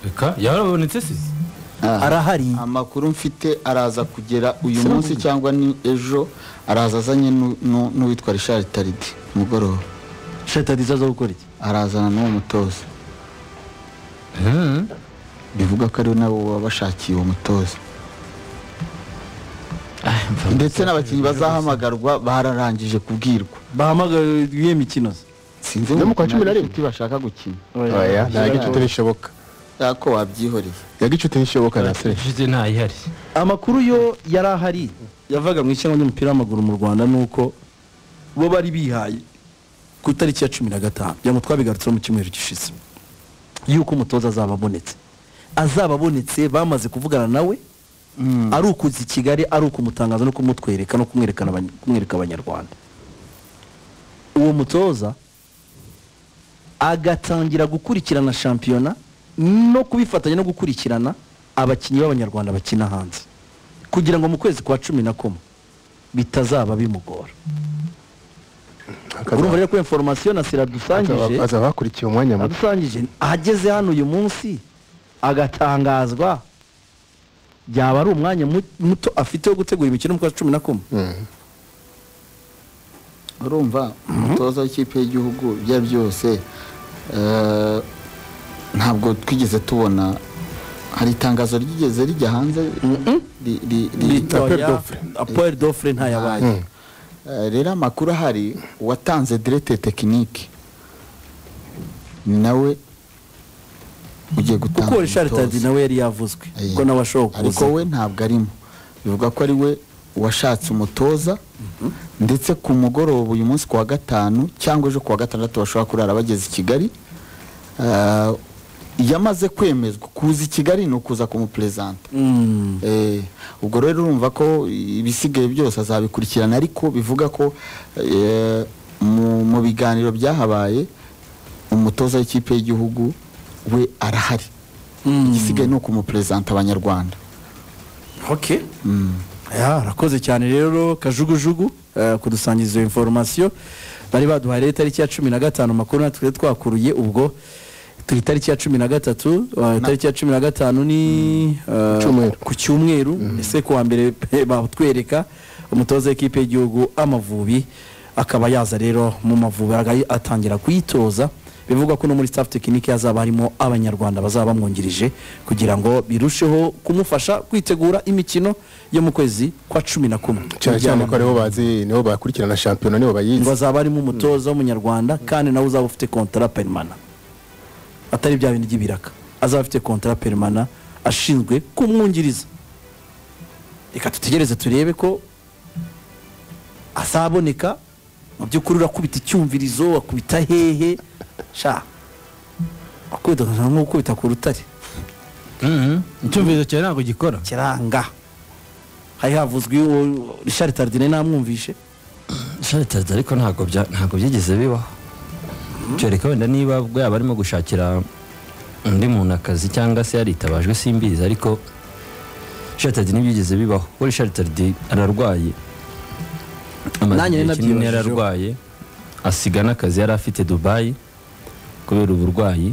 reka yarabonetse se arahari amakuru mfite araza kugera uyu munsi cyangwa ni ejo araza azanye nu- nu- n'uwitwa richard taridi mugoroba shetadi izaza gukora iki arazana n'uwo mutoza bivuga ko ari nabo wabashakiye uwo mutoza ndetse n'abakinnyi bazahamagarwa bararangije kubwirwa bahamagaye iyo mikino se sinzi No mu kwa cumi na rimwe? inshuti bashaka gukina oya nta gicuti bishoboka ariko wabyihoreye nta gicuti bishoboka na se nshuti ntayihari amakuru yo yari ahari yavaga mu ishyamba ry'umupira w'amaguru mu rwanda ni uko bo bari bihaye ku itariki ya cumi na gatanu bya twabigarutseho mu cyumweru gishize yuko umutoza azaba abonetse azaba abonetse bamaze kuvugana nawe ari ukuza i kigali ari ukumutangaza no kumutwereka no kumwerekana abany- kumwereka abanyarwanda uwo mutoza agatangira gukurikirana shampiyona no kubifatanya no gukurikirana abakinnyi b'abanyarwanda bakina hanze kugira ngo mu kwezi kwa cumi na kumwe bitazaba bimugora urumva rero ko inforomasiyo na sira dusangije azaba akurikiye umwanya muto adusangije ageze hano uyu munsi agatangazwa byaba ari umwanya mu- muto afite wo gutegura imikino mu kwa cumi na kumwe Mm. urumva umutoza w'ikipe y'igihugu ibyo ari byose eh, ntabwo twigeze tubona hari itangazo ryigeze rijya hanze Ri- ri- ri- Apel Oya, d'offre. apel d'offre ntayabaye Eh, rero amakuru ahari uwatanze direte tekinike ni nawe ugiye gutanga kuko Richard umutoza. Tardy nawe yari yavuzwe ko nawe ashobora ariko kuza we ntabwo arimo bivuga ko ari we washatse umutoza ndetse ku mugoroba uyu munsi ku wa gatanu cyangwa ejo ku wa gatandatu bashobora kurara bageze i kigali Ah, yamaze kwemezwa kuza i kigali ni ukuza kumuperezanta Mm. Eh, ubwo rero urumva ko ibisigaye byose azabikurikirana ariko bivuga ko eh, mu mu biganiro byahabaye umutoza w'ikipe y'igihugu we arahari igisigaye ni ukumuperezanta abanyarwanda okay ya arakoze cyane rero kajugujugu eh, kudusangiza iyo inforomasiyo bari baduhaye rero itariki ya cumi na gatanu makuru natwe twari twakuruye ubwo turi itariki ya cumi na gatatu eh, itariki ya cumi na gatanu ni eh, Cyumweru. ku cyumweru ese ku wa mbere pe- batwereka umutoza w'ikipe y'igihugu amavubi akaba yaza rero mu mavubi araga- atangira kuyitoza bivugwa ko no muri staff tekinike hazaba harimo abanyarwanda bazaba bamwungirije kugira ngo birusheho kumufasha kwitegura imikino yo mu kwezi kwa cumi na kumwe cyane cyane ko aribo bazi nibo bakurikirana shampiyona nibo ngo bayizi azaba arimo umutoza w'umunyarwanda kandi nawe uzaba ufite kontara perimana atari bya bindi by'ibiraka azaba afite kontara perimana ashinzwe kumwungiriza reka dutegereze turebe ko azaboneka mu by'ukuri urakubita icyumvirizo wakubita hehe sha wakubita nko gukubita ku rutare icyumvirizo cyawe ntabwo gikora kiranga hari havuzwe uwo Richard Tardine namwumvishe sharitazi ariko ntabwo bya- ntabwo byigeze bibaho kereka wenda niba bwo yaba arimo gushakira undi muntu akazi cyangwa se yaritabajwe simbizi ariko sharitazi ntibyigeze bibaho we sharitazi ararwaye amaze Nanjye igihe kinini nabyibajijeho. yararwaye asiga n'akazi yari afite dubayi kubera uburwayi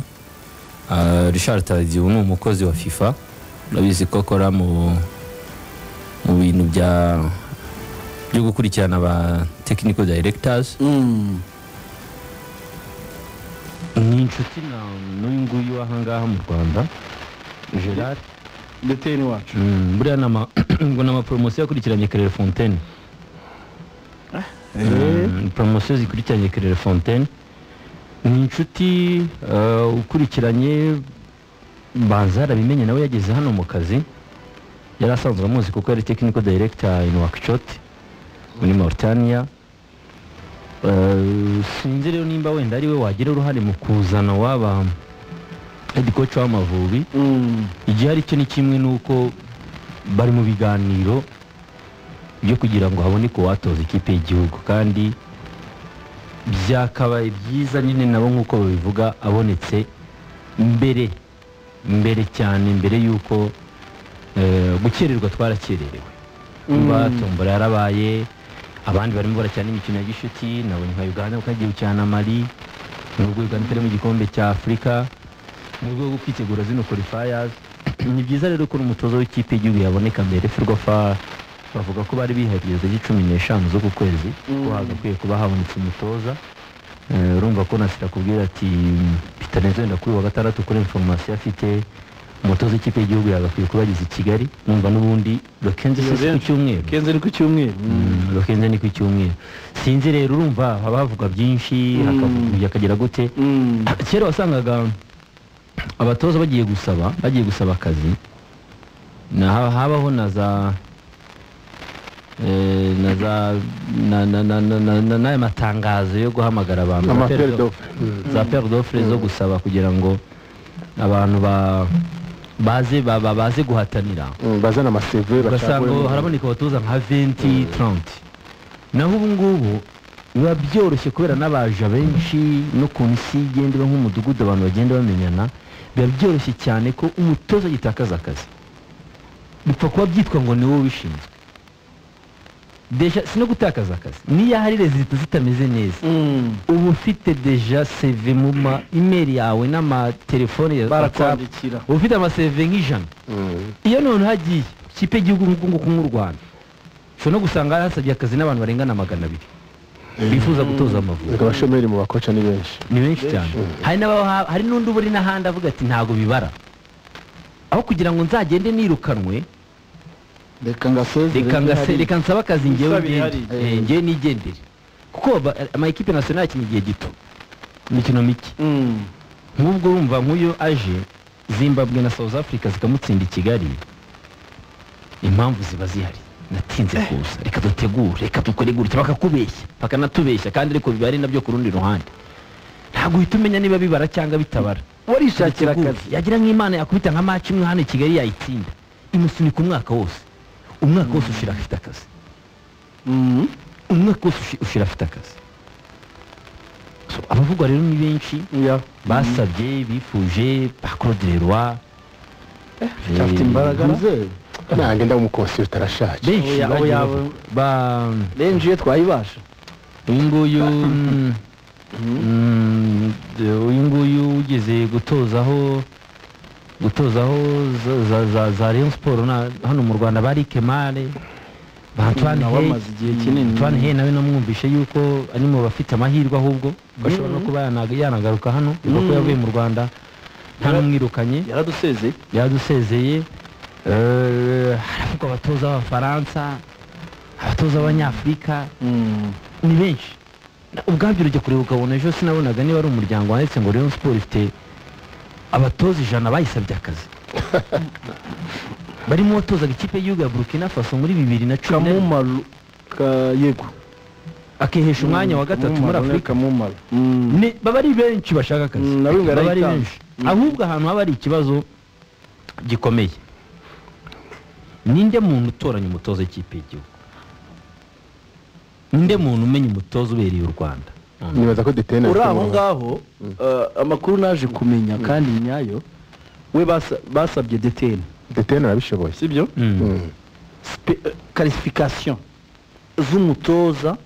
Ah, Richard Tardy ubu ni umukozi wa FIFA urabizi ko akora mu mu bintu bya byo gukurikirana ba technical directors Mm. ni inshuti na n'uyu nguyu w'ahangaha mu Rwanda Gerard ndeteni wacu Mm, buriya ni ama- ngo ni amaporomosiyo yakurikiranye Claire Fontaine Mm, poromosiyo zikurikiranye Claire Fontaine ni inshuti eh, ukurikiranye banza yarabimenye nawe yageze hano mu kazi yari asanzwe amuzi kuko yari technical director in Nouakchott muri Mauritania Eh, sinzi rero nimba wenda ari we wagira uruhare mu kuzana waba head coach w'amavubi Mm. igihari cyo ni kimwe nuko bari mu biganiro byo kugira ngo haboneke uwatoza ikipe y'igihugu kandi byakabaye byiza nyine nabo nk'uko babivuga abonetse mbere mbere cyane mbere y'uko eh, gukererwa twarakererewe kuba tombora yarabaye abandi barimo barakina imikino ya gishuti nabonye nka uganda kuko yagiye gukina na mali n'ubwo uganda itari mu gikombe cya afurika mu rwego rwo kwitegura zino qualifiers ni byiza rero ko n'umutoza w'ikipe y'igihugu yaboneka mbere ferwafa bavuga ko bari bihagije itariki cumi n'eshanu z'uku kwezi ko hagakwiye kuba habonetse umutoza Eh, urumva ko nasira kubwira ati peter nzenda kuri uyu wa gatandatu kuri inforomasiyo afite umutoza w'ikipe y'igihugu yagakwiye kuba ageze i kigali numva n'ubundi bakenze si ku cyumweru kenze ni ku cyumweru bakenze ni ku cyumweru sinzi rero urumva haba havugwa byinshi hakavuga hakagera gute Mm. kera wasangaga abatoza bagiye gusaba bagiye gusaba akazi na ha- habaho na za eh, na za na- na- na- na- na- na- n'aya matangazo yo guhamagara abantu Za Amaperi peri d'offre. do- za peri d'offre zo gusaba kugira ngo abantu ba baze ba- ba- baze guhatanira Mm, bazana amaseve ugasanga bacagure- haraboneka abatoza nka 20 30 naho ubu ngubu biba byoroshye kubera n'abaja benshi n'ukuntu isi igenda iba nk'umudugudu abantu bagenda bamenyana biba byoroshye cyane ko umutoza agitakaza akazi bipfa kuba byitwa ngo ni wowe ubishinzwe deja si no gutakaza akazi niyo hari rezita zitameze neza Mm. uba ufite deja seve mu ma imeri yawe n'amatelefone ya WhatsApp. barakwandikira uba ufite amaseve nk'ijana Mm. iyo none hagiye ikipe y'igihugu nk'uko nk'u rwanda ushobora no gusanga hasabye akazi n'abantu barengana magana abiri bifuza gutoza amavubi Erega abashomeri mu bakoca ni benshi ni benshi cyane hari n'ababa- hari n'undi uba uri n'ahandi avuga ati ntabwo bibara aho kugira ngo nzagende nirukanwe reka ngasezere reka ngase- ntihari. reka nsabe akazi ngewe Isabi ihari. ngende. Eh, ngewe nigendere kuko ba- amakipe nasiyonari akina igihe gito imikino mike Mm. nk'ubwo urumva nk'uyo aje zimbabwe na south africa zikamutsinda i kigali impamvu ziba zihari natinze kuza reka dutegure reka dukore gutya bakakubeshya bakanatubeshya kandi ariko biba ari nabyo ku rundi ruhande ntabwo uhita umenya niba bibara cyangwa bitabara warishakira Dutegure. akazi yagira nk'imana yakubita nka maci imwe hano i kigali yayitsinda imusunika umwaka wose umwaka wose ushira afite akazi Mm. umwaka wose ushi- ushira afite akazi So, abavugwa rero ni benshi Yeah. basabye bifuje bakorodererwa afite imbaraga Muzehe, nange ndamukonsulta arashaje benshi Oya- bagiye oya- bavuga. Ba- renji iyo twayibasha uyu nguyu mm, mm, uyu nguyu ugeze gutozaho gutozaho za- za- za- za Rayon Sport na- hano mu Rwanda bari Kemare ba Antoine Nawe Hey amaze igihe kinini. Antoine Hey nawe namwumvishe yuko ari mu bafite amahirwe ahubwo ko ashobora no kuba yanaga- yanagaruka hano kuko Mm. yavuye mu Rwanda nta Yara- n'umwirukanye yaradusezeye yadusezeye eh, haravugwa abatoza b'abafaransa abatoza b'abanyafurika ni benshi Na- ubwabyo urajya kureba ukabona ejo sinabonaga niba ari umuryango wanditse ngo Rayon Sport ifite abatoza ijana bayisabye akazi barimo uwatozaga ikipe y'igihugu ya Burkina Faso muri bibiri na cumi na rimwe kamumaro ka- yego akihesha umwanya wa gatatu muri Kamumaro, afurika kamumaro Mm. Ni- baba ari benshi bashaka akazi Mm, nabwo baba ari barayitanga. benshi ahubwo ahantu haba hari ikibazo gikomeye ninde muntu utoranya umutoza w'ikipe y'igihugu ninde muntu umenya umutoza ubereye u rwanda nibaza ko detena uri aho ngaho eh, amakuru naje kumenya kandi nyayo we basa- basabye deteni detena arabishoboye sibyo Mm. Mm. karifikasiyo z'umutoza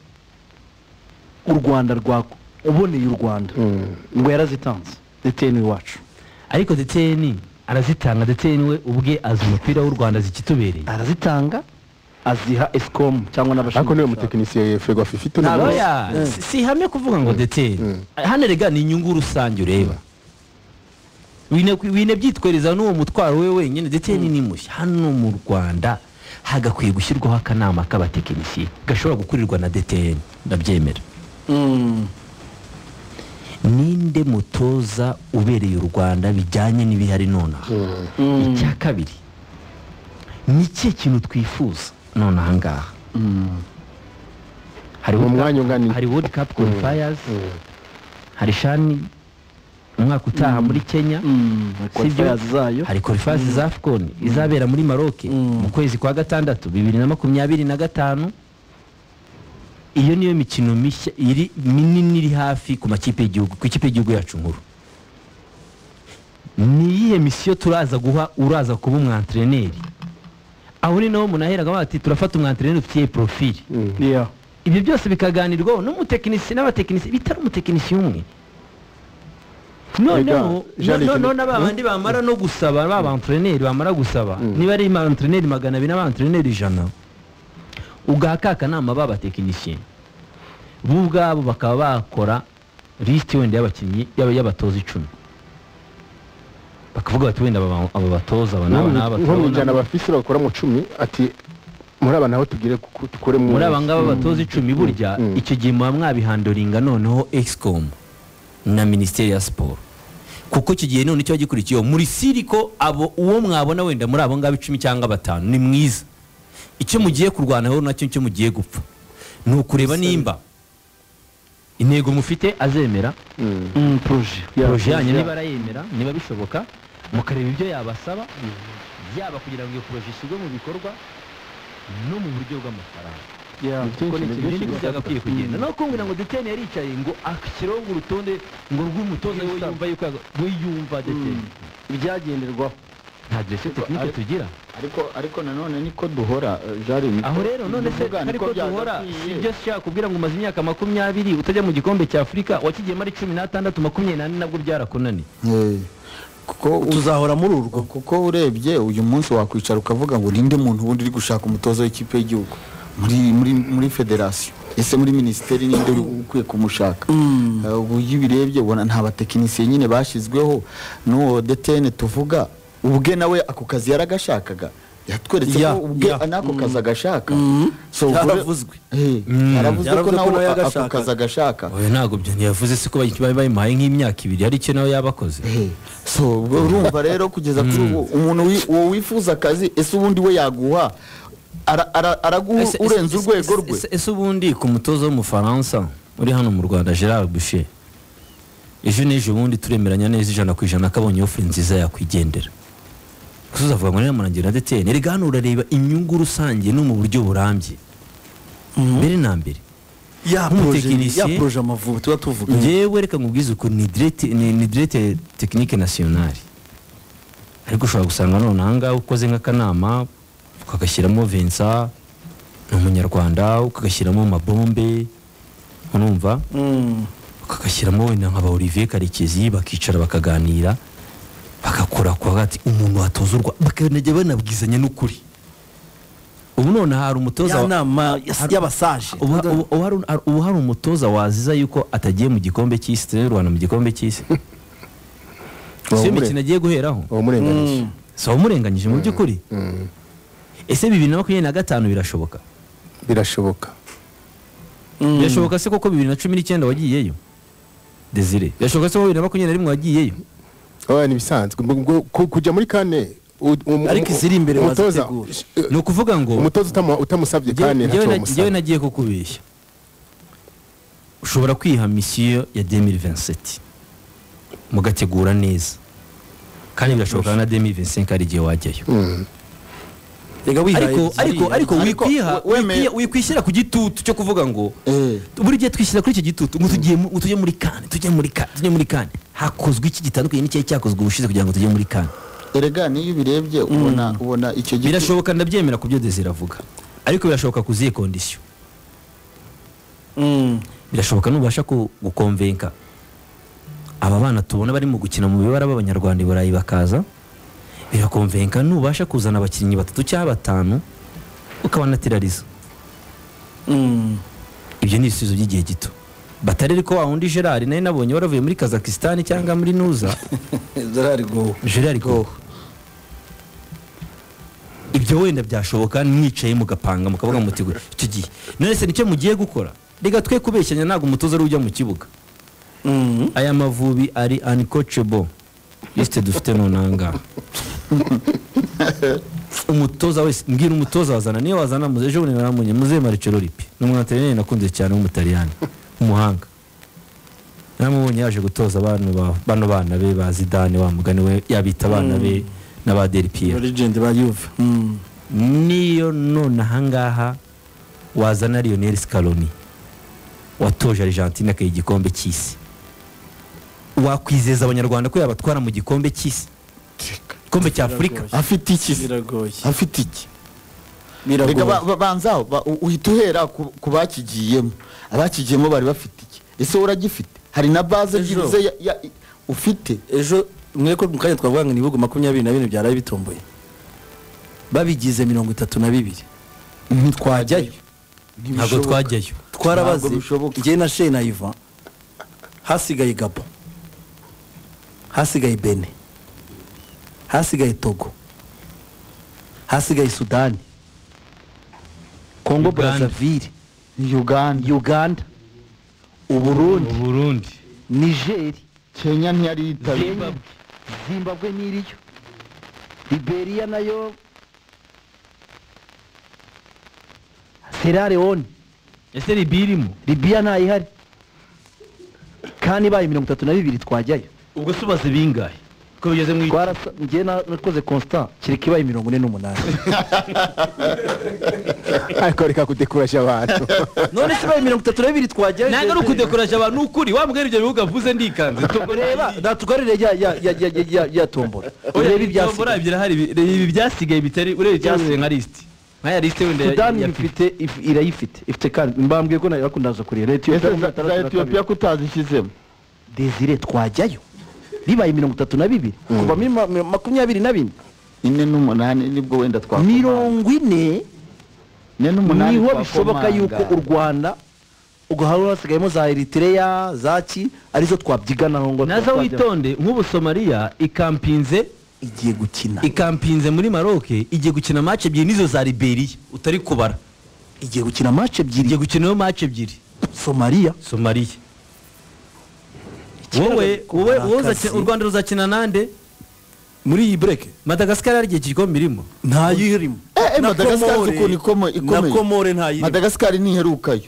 u rwanda rwa uboneye u rwanda Mm. ngo yarazitanze deteni iwacu ariko ndetse ni arazitanga ndetse ni we ubwe azi umupira w'u rwanda zikitubereye arazitanga aziha esikomu cyangwa ariko niwe n'abashinzwe mutekinisiye fego afite uno ntabwo munsi. ya si- si ihame kuvuga ngo ndetse hano rega ni inyungu rusange ureba wine wine byitwereza n'uwo mutwaro we wenyine ndetse ni nimushya hano mu rwanda hagakwiye gushyirwaho akanama k'abatekinisiye gashobora gukurirwa na DTN ndabyemera Mm. ninde mutoza ubereye u rwanda bijyanye n'ibihari nonaha icya kabiri ni ikihe kintu twifuza nonaha ngaha hari Mu World Cup- mwanya ungana iki? hari world cup qualifiers hari shani umwaka utaha muri kenya Mm. Qualifiers zayo hari qualifiers za afcon izabera muri maroc mu kwezi kwa gatandatu bibiri na makumyabiri na gatanu iyo niyo mikino mishya iri minini iri hafi ku makipe y'igihugu ku ikipe y'igihugu yacu nkuru ni iyihe misiyo turaza guha uraza kuba umwantreneri aho ni naho munaheraga bati turafata umwantreneri ufitiye profili Yeah. ibyo byose bikaganirwaho n'umutekinisiye n'abatekinisiye bitari umutekinisiye umwe noneho Jean Luc, noneho na ba bandi bamara no gusaba ba bantreneri bamara gusaba niba ari bantreneri magana abiri n'abantreneri ijana ugaha ka kanama b'abatekinisiye bo ubwabo bakaba bakora lisiti wenda y'abakinnyi y'aba- y'abatoza icumi bakavuga bati wenda aba- aba batoza aba n'aba n'aba nko mu ijana turabona- bafise bakora mu cumi ati muri aba nabo tugire ku- dukure mu muri aba ngaba batoza icumi burya Mm. icyo gihe muba mwabihandoringa noneho excom na minisiteri ya siporo kuko icyo gihe none kiba gikurikiyeho muri siriko abo uwo mwabona wenda muri abo ngabo icumi cyangwa batanu ni mwiza icyo mugiye kurwanaho nacyo nicyo mugiye gupfa ni ukureba nimba intego mufite azemera Mm. poroje poroje yanyu niba arayemera niba bishoboka mukareba ibyo yabasaba yaba kugira ngo iyo poroje ishyirwe mu bikorwa no mu buryo bw'amafaranga kuko ni ikintu niko byagakwiye kugenda no kumbwira ngo deteni yaricaye ngo ashyireho ngo urutonde ngo rw'umutoza we yumva yuko yago- we yumva deteni ibyagenderwaho nta direse tekinike tugira ariko ariko nanone niko duhora eh, jari niko- aho rero none se bivuga, ariko niko duhora byagakwiye. si byo nshaka kubwira ngo umaze imyaka makumyabiri utajya mu gikombe cya afurika wakigiyemo ari cumi n'atandatu makumyabiri n'ane nabwo byarakunaniye Eh, kuko u- tuzahora muri urwo kuko urebye uyu munsi wakwicara ukavuga ngo ninde muntu wundi uri gushaka umutoza w'ikipe y'igihugu muri muri muri federasiyo ese muri minisiteri ninde uri ukwiye kumushaka Eh, ubu iyo ubirebye ubona nta batekinisiye nyine bashyizweho n'uwo detene tuvuga ubwe nawe ako kazi yaragashakaga yatweretse Ya, ko ubwe ya. n'ako kazi agashaka So, ubwo- byaravuzwe Eh, Mm. yaravuzwe ko Yaravuze ko nawe nawe ako yagashaka. kazi agashaka oya ntabwo byo ntiyavuze se ko bayi- bayimuhaye nk'imyaka ibiri hari icyo nawe yaba akoze Eh, so ubwo urumva rero kugeza kuri ubu umuntu wi- uwo wifuza akazi ese ubundi we yaguha Ara- ara- araguha Ese- urenze ese- urwego ese- rwe ese- ese ubundi ku mutoza w'umufaransa uri hano mu rwanda gerard bushe ejo n'ejo ubundi turemeranya neza ijana ku ijana ko abonye oferi nziza yakwigendera gusa uzavuga ngo niramurangira ndetse erega hano urareba inyungu rusange no mu buryo burambye mbere na mbere ya poroje Nk'umutekinisiye. ya poroje amavubi tuba tuvuga ngewe reka nkubwize ukuntu ni direct- ni ni direct tekinike nasiyonari ariko ushobora gusanga none ahangaha ukoze nk'akanama ukagashyiramo vensa ni umunyarwanda ukagashyiramo mabombe urumva Mm. ukagashyiramo wenda nka ba olivier karekezi bakicara bakaganira bagakora ku hagati umuntu watozurwa bakanajya banabwizanya n'ukuri ubu none hari umutoza ya wa- nama ya- y'abasaje ubu ubu- ubu hari hari- ubu hari umutoza waziza yuko atagiye mu gikombe cy'isi turi rwanda mu gikombe cy'isi siyo Wawumure- imikino agiye guheraho wawumurenganije si wamurenganyije mu by'ukuri Mm. ese bibiri na makumyabiri na gatanu birashoboka birashoboka Mm. birashoboka se koko bibiri na cumi n'icyenda wagiyeyo desire birashoboka se ko bibiri na makumyabiri na rimwe wagiyeyo oya ntibisanzwe kujya muri kane u- umu- Ariko iziri imbere umutoza bazitegura. eh, ni ukuvuga ngo umutoza utamu- utamusabye Njyewe- kane njyewe ntacyo na- njyewe wamusaba nagiye kukubeshya ushobora kwiha misiyo ya 2027 mugategura neza kandi birashoboka na 2025 hari igihe wajyayo Mm. Erega wihaye ariko ziriya. ariko ariko Ariko wikwiha we- wemeye- wikwiha- wikwishyira ku gitutu cyo kuvuga ngo Eh, buri gihe twishyira kuri icyo gitutu ngo tugiye mu- ngo tujye muri kane tujye muri kane tujye muri kane hakozwe iki gitandukanye n'icyari cyakozwe ubushize kugira ngo tujye muri kane erega niyo ubirebye ubona ubona icyo giti- birashoboka ndabyemera ku byo desire avuga ariko birashoboka ku zihe kondisiyo Mm. birashoboka nubasha ku- gukomvenka aba bana tubona bari mu gukina mu bibara b'abanyarwanda i burayi bakaza birakomvenka nubasha kuzana abakinnyi batatu cyangwa batanu ukabanatirariza Mm. ibyo ni ibisubizo by'igihe gito batari ariko wa wundi gerard nawe nabonye waravuye muri kazakisitani cyangwa muri nuza Gerard Gow. gerard goho ibyo wenda byashoboka mwicaye mugapanga mukavuga muti "Gwe, icyo gihe none se nicyo mugiye gukora reka twe kubeshyanya ntabwo umutoza ari ujya mu kibuga Mm. aya mavubi ari uncoachable lisite dufite nonanga umutoza wese mbwira umutoza wazana niyo wazana muze ejo bundi naramunye muze maricelo ripi ni umwantarineri nakunze cyane w'umutaliyani umuhanga naramubonye yaje gutoza abana ba- bano bana be ba zidane wa mugani we yabita abana be n'aba delpiyero legend ba Juve Mm. niyo none ahangaha wazana Lionel Scaloni watoje Argentine akayiha igikombe cy'isi wakwizeza abanyarwanda ko yabatwara mu gikombe cy'isi igikombe cya Afurika afite iki se? biragoye afite iki biragoye erega ba- ba- banza ba- u- uhita uhera ku ku bakigiyemo abakigiyemo bari bafite iki ese uragifite hari na baze Ejo. byibuze ya- ya- ufite ejo mwe ko mu kanya twavuga ngo ni ibihugu makumyabiri na bine byaraye bitomboye babigize mirongo itatu na bibiri ntitwajyayo ntabwo twajyayo twarabaze Ntabwo bishoboka. njye na shena iva hasigaye gabo hasigaye bene hasigaye togo hasigaye sudani kongo Uganda. brazzaville uganda uganda uburundi uburundi nigeri kenya ntiyari yitabye Zimbabwe. zimbabwe n'iriyo liberiya nayo sera leone ese libiya irimo libiya ntayihari kandi ibaye mirongo itatu na bibiri twajyayo ubwo se ubaze bingahe ko bigeze mu icumi twarasa njye na- nakoze constant kireka ibaye mirongo ine n'umunani ariko reka kudekuraje abantu none se ibaye mirongo itatu na bibiri twajyayo ntabwo ari ukudekoraje abantu ni ukuri wambwira ibyo bihugu avuze ndikanze reba natugarire ya ya ya ya ya ya ya tombora urebe ibyasigaye ibyasigaye ebyiri ahari ibi byasigaye bitari ureba ibyasigaye nka lisiti nkaya lisiti wenda ya- sudani ya- ifite if- irayifite ifite kandi mbambwiye ko nayo yakundaza kureba leta ese y'Etiyopiya za- za mirongo itandatu na etiyopiya ko utazishyizemo desire twajyayo bibaye mirongo itatu na bibiri kuva muri ma- mi- makumyabiri na bine ine n'umunani nibwo wenda twakomanga. mirongo ine ine n'umunani niho twakomanga. bishoboka yuko u rwanda ugahari hasigayemo za eritireya za ki arizo twabyiganaho ngo naza twajyaho. witonde nk'ubu somaliya ikampinze igiye gukina ikampinze muri maroc igiye gukina match ebyiri n'izo za liberiya utari kubara igiye gukina match igiye ebyiri gukina iyo match ebyiri somaliya somaliya wowe wowe wowe uzakina- Akazi. u rwanda ruzakina nande muri iyi bureke madagascar hari igihe igikombe irimo ntayo irimo Eh, eh, Na Madagascar Komore- ukuntu ikome- na ikomeye. komore ntayo irimo madagascar ntiherukayo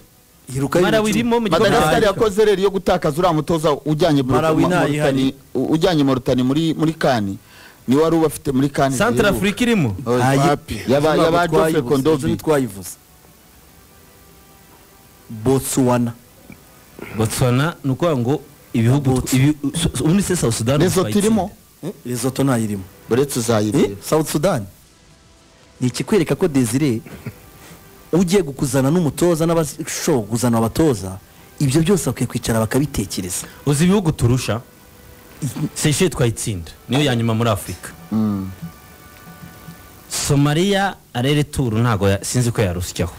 Iruka Malawi y'ibiciro. irimo mu gikombe madagascar cy'Afurika. yakoze rero yo gutakaza uriya mutoza ujyanye Bur- Malawi Ma- ntayo Mauritania- u- ujyanye Mauritania muri muri kani ni wari ubafite muri kani central afurika irimo Oya, Ntayo- papi. Yaba- Ntabwo yaba Geoffrey twayivuze, Kondobi. izo ntitwayivuze botswana botswana ni ukuvuga ngo ibihugu Botswana. ibi- so- so- ubundi se south sudan Lesotho irimo rezoto ntayirimo uretse uzayireba south sudan ni ikikwereka ko desire ugiye gukuzana n'umutoza n'abashoboye kuzana abatoza ibyo byose bakwiye kwicara bakabitekereza uzi ibihugu turusha seyisheli twayitsinda niyo ya nyuma muri afurika Mm. somaliya arere turu ntabwo ya- sinzi ko yarusyaho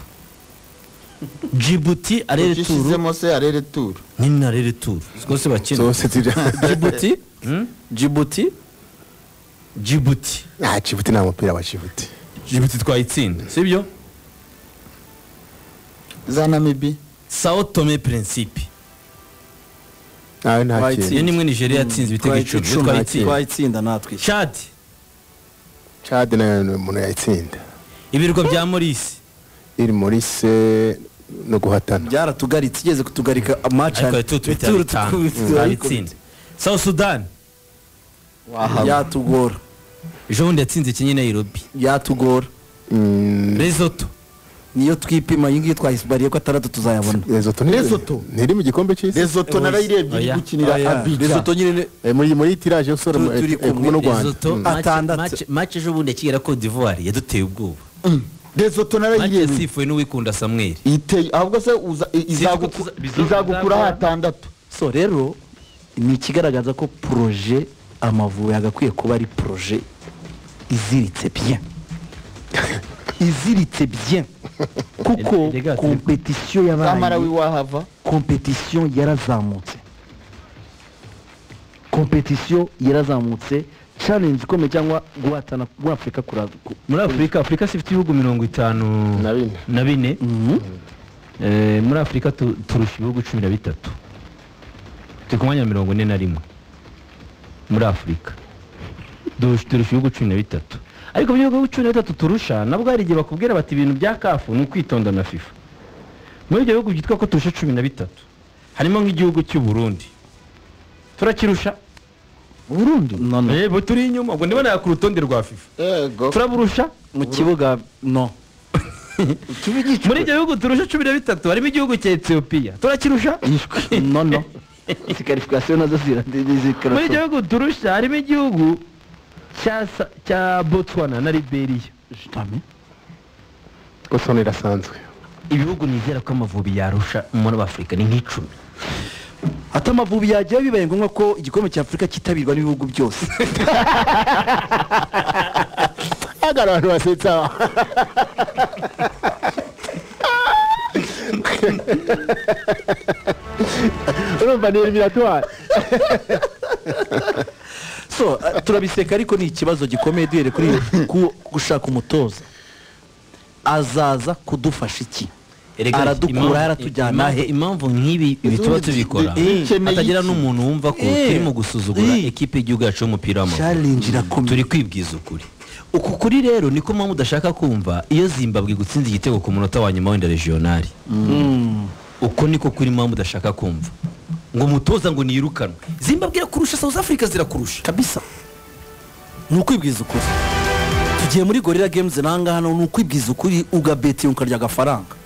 jibuti arere turu ugishyizemo se arere turu nini na arere turu rwose bakina zose ziri jibuti jibuti jibuti nta kibuti nta mupira wa kibuti jibuti twayitsinda sibyo za namibi sao tome prinsipe nawe nta Right. iyo kintu nimwe nigeria yatsinze ibitego icumi iyo twayitsinda twayitsinda natwe chad cade nayo ni umuntu yayitsinda ibirwa bya morisi iri muri se no guhatana byaratugaritse igeze kutugarika amaci ariko yatutse ibitego bitanu twayitsinda south sudan wahaba yatugora ejo bundi yatsinze kinyi nairobi yatugora Mm, resoto niyo twipima iyi ngiyi twayisibariye ko atandatu tuzayabona Lesotho ni- Lesotho. ntiri mu gikombe cy'isi rezoto narayirebye iri Oya. gukinira abija rezoto nyine Eh, muri muri tiraje yo gusora Tu- turi kumwe. kumwe n'u Rwanda resoto Mm. Atandatu. mace ejo bundi akigera cote d'ivoire yaduteye ubwoba rezoto mace narayirebye yasifuwe n'uwikunda samweri iteye ahubwo se uza- i- Sinzi ko izaguku- tuza- bizo- izagukuraho atandatu so rero ni ikigaragaza ko poroje amavubi agakwiye kuba ari poroje iziritse bien iziritse bien kuko Erega- kompetisiyo zamara yabaye w'iwahava kompetisiyo yarazamutse kompetisiyo yarazamutse challenge ikomeye cyangwa guhatana muri afurika kuraza ku- muri afurika afurika si ifite ibihugu mirongo itanu Na bine. na bine Eh, muri afurika tu- turusha ibihugu cumi na bitatu turi ku mwanya wa mirongo ine na rimwe muri afurika Dush- turusha ibihugu cumi na bitatu ariko ibyo bihugu cumi na bitatu turusha nabwo hari igihe bakubwira bati ibintu bya kafu ni ukwitonda na fifa muri ibyo bihugu byitwa ko turusha cumi na bitatu harimo nk'igihugu cy'u Burundi turakirusha Burundi no no yego turi inyuma ubwo ndibona ku rutonde rwa fifa yego turaburusha mu kibuga no muri ibyo bihugu turusha cumi na bitatu harimo igihugu cya etiyopiya turakirusha no no izi qualification nazo zira zikora muri ibyo bihugu turusha harimo igihugu cya sa- cya botswana na liberiya Lesotho irasanzwe ibihugu nizera ko amavubi yarusha muri afurika ni nk'icumi ati amavubi yagiye bibaye ngombwa ko igikombe cya afurika cyitabirwa n'ibihugu byose hari abantu basetsa urumva ni eliminatwari so eh, turabiseka ariko ni ikibazo gikomeye duhereye kuri ku- gushaka umutoza azaza kudufasha iki Erega impamvu- aradukura yaratujyana impamvu- he impamvu nk'ibi ibi tuba tubikora Eh, ukeneye hatagira iki? n'umuntu wumva ko Eh, turimo gusuzugura eh. ekipe y'igihugu yacu y'umupira w'amaguru challenge irakomeye turi kwibwiza ukuri uku kuri rero niko mpamvu udashaka kumva iyo zimbabwe igutsinze igitego ku munota wa nyuma wenda regionali Mm. uko niko kuri mpamvu udashaka kumva ngo umutoza ngo niyirukanwe zimbabwe irakurusha south africa zirakurusha kabisa ni ukwibwiza ukuri tugiye muri gorira games nanga hano ni ukwibwiza ukuri ugabetiye ukarya agafaranga